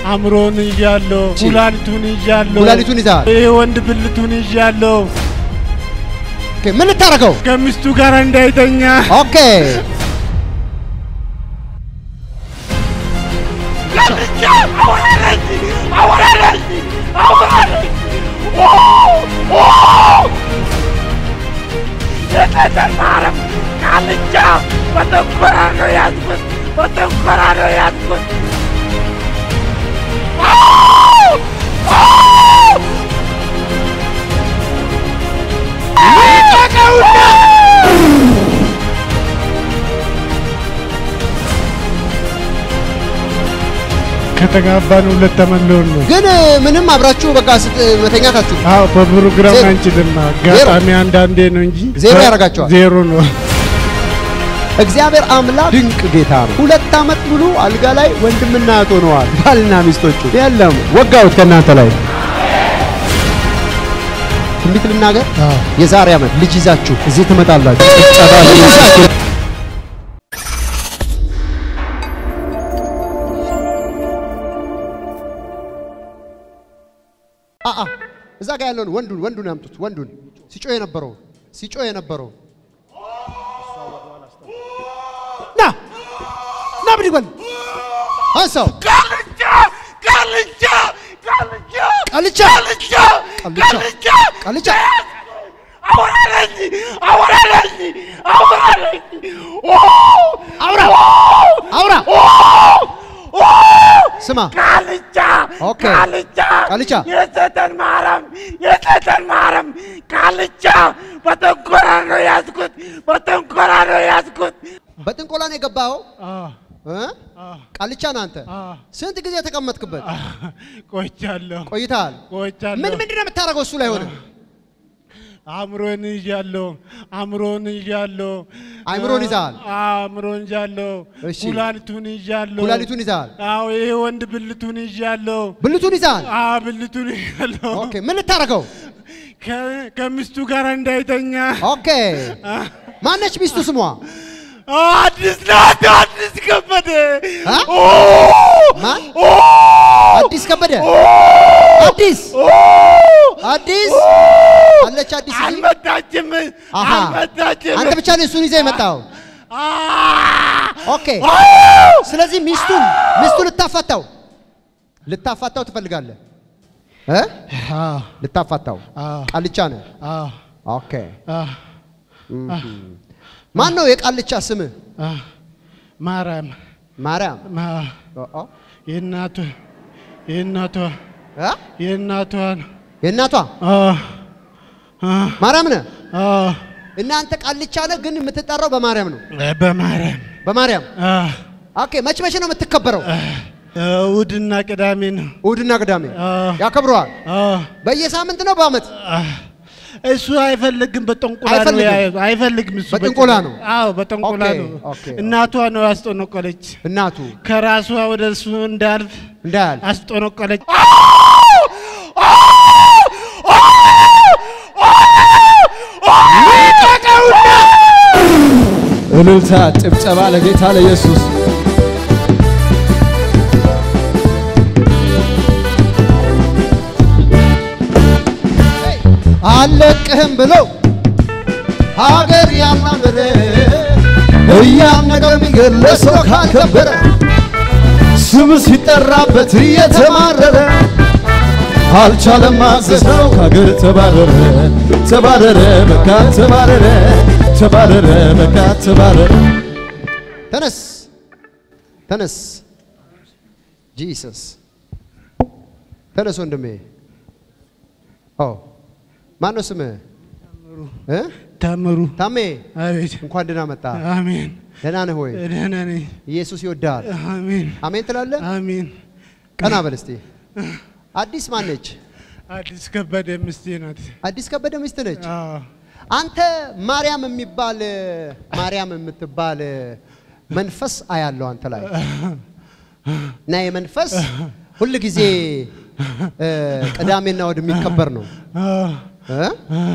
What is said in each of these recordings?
አእምሮን ይዣለሁ፣ ኩላሊቱን ይዣለሁ፣ ኩላሊቱን ይዘሃል። ይሄ ወንድ ብልቱን ይዣለሁ። ኦኬ፣ ምን ልታደርገው? ከሚስቱ ጋር እንዳይተኛ ኦኬ፣ ከተጋባን ሁለት ተመለውን ነው። ግን ምንም አብራችሁ በቃ ስት መተኛታችሁ አዎ በፕሮግራም ዜሮ። አንችልም። አጋጣሚ አንዳንዴ ነው እንጂ ዜሮ ያደርጋቸዋል። ዜሮ ነው። እግዚአብሔር አምላክ ድንቅ ጌታ ነው። ሁለት ዓመት ሙሉ አልጋ ላይ ወንድምና እህት ሆነዋል ባልና ሚስቶቹ። የለም ወጋሁት ከእናንተ ላይ ትንቢት ልናገር። የዛሬ ዓመት ልጅ ይዛችሁ እዚህ ትመጣላችሁ። ልጅ ይዛችሁ አአ እዛ ጋር ያለውን ወንዱን ወንዱን ያምጡት። ወንዱን ሲጮህ የነበረው ሲጮህ የነበረው ና ና ብድግ በል አንሳው። ቃልቻ ቃልቻ ቃልቻ ቃልቻ ቃልቻ ቃልቻ አውራለኝ አውራለኝ አውራለኝ አውራ አውራ ስማ ቃልቻ ኦኬ። ቃልቻ ቃልቻ የሰጠን ማረም የሰጠን ማረም ቃልቻ በተንኮራ ነው ያዝኩት በተንኮራ ነው ያዝኩት በጥንቆላ ነው የገባኸው አዎ እ? ቃልቻ ነህ አንተ። አዎ ስንት ጊዜ ተቀመጥክበት? ቆይቻለሁ ቆይተሃል። ቆይቻለሁ። ምን ምንድን ነው የምታደርገው እሱ ላይ ሆነ? አእምሮን ይዣለሁ፣ አእምሮን ይዣለሁ። አእምሮን ይዘሃል? አእምሮን ይዣለሁ፣ እሺ። ኩላሊቱን ይዣለሁ። ኩላሊቱን ይዘሃል? አዎ ይሄ ወንድ ብልቱን ይዣለሁ። ብልቱን ይዘሃል? አዎ ብልቱን ይዣለሁ። ኦኬ ምን ልታደርገው? ከ- ከሚስቱ ጋር እንዳይተኛ ኦኬ ማነች ሚስቱ ስሟ? አዲስ ናት አዲስ ከበደ አ? ማን? አዲስ ከበደ አዲስ አዲስ አለች አዲስ እዚህ? አልመጣችም አሃ አልመጣችም አንተ ብቻ ነህ እሱን ይዘህ የመጣው። ኦኬ ስለዚህ ሚስቱን ሚስቱን ልታፋታው ልታፋታው ትፈልጋለህ እ? አዎ ልታፋታው አዎ ቃልቻ ነህ። አዎ ኦኬ አዎ ማን ነው የቃልቻ ስምህ? አዎ ማርያም ማርያም ማ- ኦ ኦ የእናቷ የእናቷ እ? የእናቷ ነው። የእናቷ አዎ አዎ ማርያም ነህ። አዎ እናንተ ቃልቻ ነህ፣ ግን የምትጠራው በማርያም ነው። በማርያም በማርያም አዎ ኦኬ። መች መቼ ነው የምትከበረው? እሑድና ቅዳሜ ነው። እሑድና ቅዳሜ አዎ ያከብረዋል። አዎ በየሳምንት ነው በአመት? እሱ አይፈልግም። በጠንቆላ ነው አይፈልግም። ያ- አይፈልግም። እሱ በጥንቆላ ነው? አዎ በጠንቆላ ኦኬ፣ ነው። ኦኬ፣ እናቷ ነው ያስጠነቆለች። እናቱ ከራሷ ወደ እሱ እንዳልፍ እንዳያል አስጠነቆለች። እልልታ፣ ጭብጨባ ለጌታ ለኢየሱስ። አለቅህም ብሎ ሀገር ያማምረ እያነቀ የሚገለ ሰው ካልከበረ ስም ሲጠራበት እየተማረረ አልቻለም ማዘዝ ነው ከሀገር ተባረረ ተባረረ በቃ ተባረረ ተባረረ በቃ ተባረረ ተነስ ተነስ ጂሰስ ተነስ ወንድሜ ኦ ማነው ስምህ እ? ታምሩ ታሜ አቤት እንኳን ደህና መጣ አሜን። ደህና ነህ ወይ ደህና ነኝ። ኢየሱስ ይወድሃል አሜን አሜን ትላለህ አሜን። ቀና በል እስቲ አዲስ ማን ነች አዲስ ከበደ ምስቴ ናት። አዲስ ከበደ ሚስት ነች አዎ አንተ ማርያም የሚባል ማርያም የምትባል መንፈስ አያለው አንተ ላይ እና የመንፈስ ሁል ጊዜ እ፣ ቅዳሜና እሑድ የሚከበር ነው አዎ እ?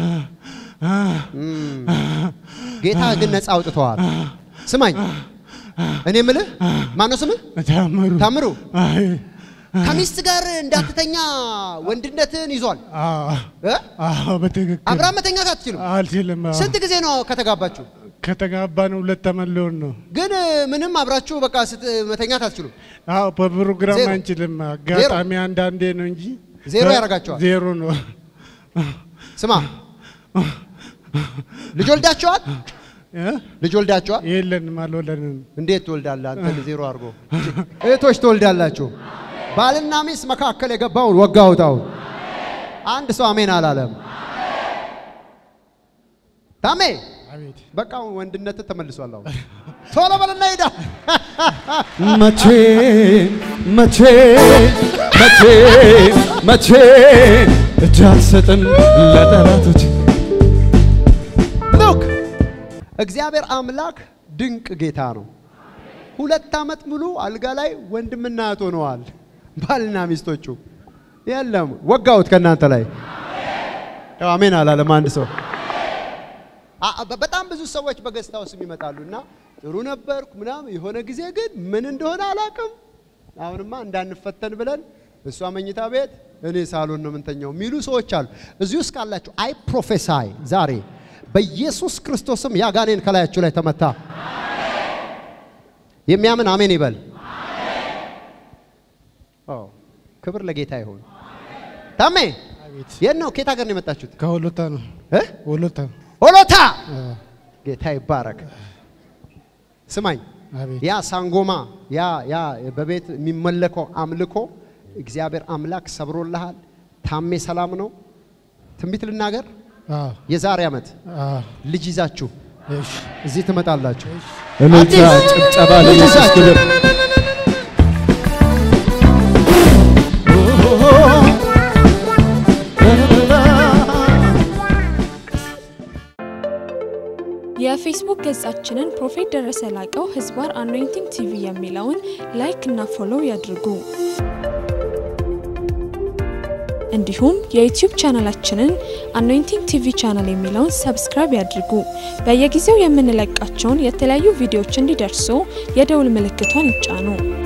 እም። ጌታ ግን ነፃ አውጥተዋል። ስማኝ እኔ ምልህ ማነው ስምህ? ታምሩ ታምሩ አይ ከሚስት ጋር እንዳትተኛ ወንድነትን ይዟል አዎ እ? አዎ በትክክል አብርሃም መተኛት አትችልም። አልችልም። አዎ። ስንት ጊዜ ነው ከተጋባችሁ? ከተጋባን ሁለት ዓመት ሊሆን ነው። ግን ምንም አብራችሁ በቃ ስት መተኛት አትችሉም። አዎ በፕሮግራም ዜሮ። አንችልም። አጋጣሚ አንዳንዴ ነው እንጂ ዜሮ በ- ያደርጋቸዋል። ዜሮ ነው። ስማ ልጅ ወልዳችኋል? እ? ልጅ ወልዳችኋል? የለንም፣ አልወለድንም። እንዴት ትወልዳለህ አንተ? ዜሮ አድርጎ እህቶች ትወልዳላችሁ። ባልና ሚስት መካከል የገባውን ወጋሁት። አሁን አንድ ሰው አሜን አላለም። ታሜ አቤት በቃ ወንድነት ተመልሷል። አሁን ቶሎ በልና ሄዳ መቼ መቼ መቼ መቼ እጅ አልሰጥም ለጠላቶች ሉክ እግዚአብሔር አምላክ ድንቅ ጌታ ነው። ሁለት ዓመት ሙሉ አልጋ ላይ ወንድምና እህት ሆነዋል ባልና ሚስቶቹ። የለም ወጋሁት ከእናንተ ላይ ያው አሜን አላለም አንድ ሰው። አ- በ- በጣም ብዙ ሰዎች በገስታ ውስጥ ይመጣሉ እና ጥሩ ነበርኩ ምናምን፣ የሆነ ጊዜ ግን ምን እንደሆነ አላውቅም። አሁንማ እንዳንፈተን ብለን እሷ መኝታ ቤት እኔ ሳሎን ነው የምንተኛው የሚሉ ሰዎች አሉ። እዚህ ውስጥ ካላችሁ አይ ፕሮፌሳይ ዛሬ በኢየሱስ ክርስቶስም ያጋኔን ከላያችሁ ላይ ተመታ። የሚያምን አሜን ይበል። ኦ ክብር ለጌታ ይሁን። ታሜ አቤት የት ነው? ከየት ሀገር ነው የመጣችሁት? ከወሎታ ነው። እ? ወሎታ ሆሎታ አ፣ ጌታ ይባረክ። ስማኝ አቤት ያ ሳንጎማ ያ ያ በቤት የሚመለከው አምልኮ እግዚአብሔር አምላክ ሰብሮልሃል። ታሜ ሰላም ነው። ትንቢት ልናገር። አ፣ የዛሬ ዓመት አ፣ ልጅ ይዛችሁ እሺ እዚህ ትመጣላችሁ። እልልታ ጭብጨባ ለኢየሱስ ክብር የፌስቡክ ገጻችንን ፕሮፌት ደረሰ ላቀው ህዝባር አኖይንቲንግ ቲቪ የሚለውን ላይክ እና ፎሎው ያድርጉ። እንዲሁም የዩቲዩብ ቻናላችንን አኖይንቲንግ ቲቪ ቻናል የሚለውን ሰብስክራይብ ያድርጉ። በየጊዜው የምንለቃቸውን የተለያዩ ቪዲዮዎች እንዲደርሱ የደውል ምልክቷን ይጫኑ።